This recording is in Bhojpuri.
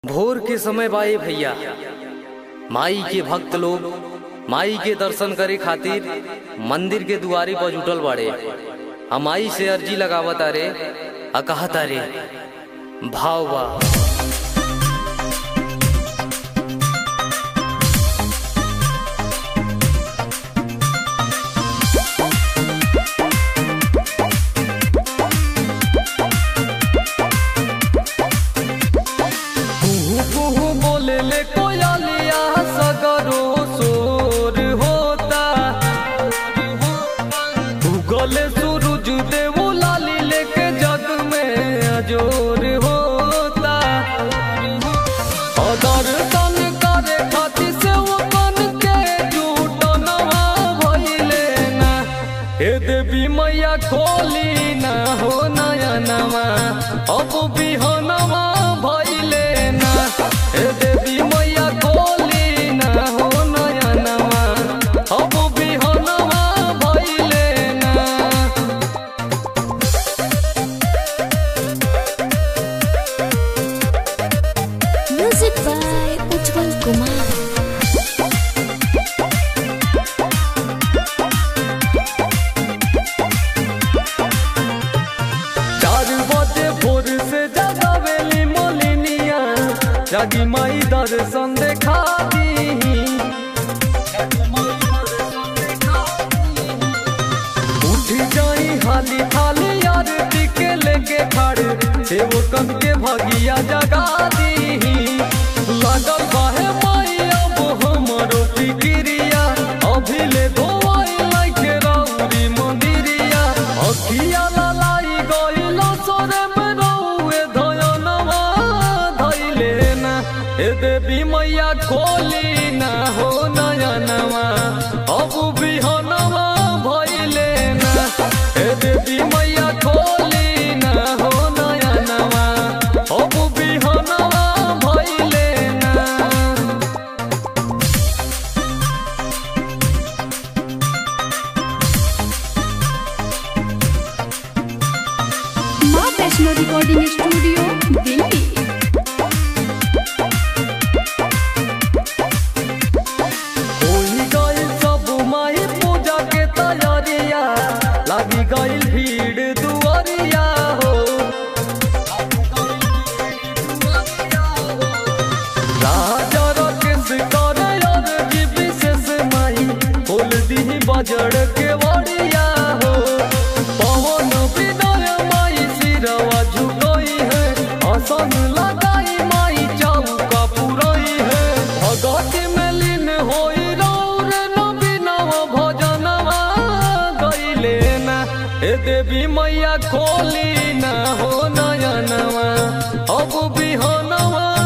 भोर के समय बाए भैया माई के भक्त लोग माई के दर्शन करे खातिर मंदिर के दुआरी पर जुटल बाड़े आ माई से अर्जी लगावत अरे आ कहत अरे भाव बा कुहू कुहू बोले ले कोयलिया सगरो सोर होता उगले सूरज देव लाली लेके जग में अजोर होता दर्शन करे खातिर से वो बन के जुटनवा भइले ना हे देवी मैया खोली ना हो नयनवा अब बिहनवा भइले ना हे देवी मैया खोली ना हो नयनवा अब बिहनवा भइले ना Music by Ujjwal Kumar. चार बजे भोर से जगावेली मोलिनिया जागी माई दर्शन देखा दी उठ जाई हाली थाली आरती के लेके खड़े सेव कम के भगिया जगा दी लागल बाहे माई अब हमरो फिक्रिया अभी ले धोवाई लाइके राउरी मंदिरिया अखिया लालाई गइलो सोरे में रहुए धयनवा धइले ना ए देवी मैया खोली ना हो नयनवा अब बिहनवा भइले ना ए देवी मैया खोली ना हो नयनवा अब बिहनवा भइले ना माँ वैष्णो रिकॉर्डिंग स्टूडियो दिल्ली होई गइल सब माई पूजा के तैयारिया लागी गइल भीड़ दुआरिया हो राजा राकेश करे अर्जी विशेष माई खोल दी बजड़ के वड़िया हो पवन विनय माई सिरवा झुकई है आसन लगाई माई चौका पुरई है भगत में लीन होई रौर नबीनव भजनवा गइले ना ए देवी मैया खोली ना हो नयनवा अब बिहनवा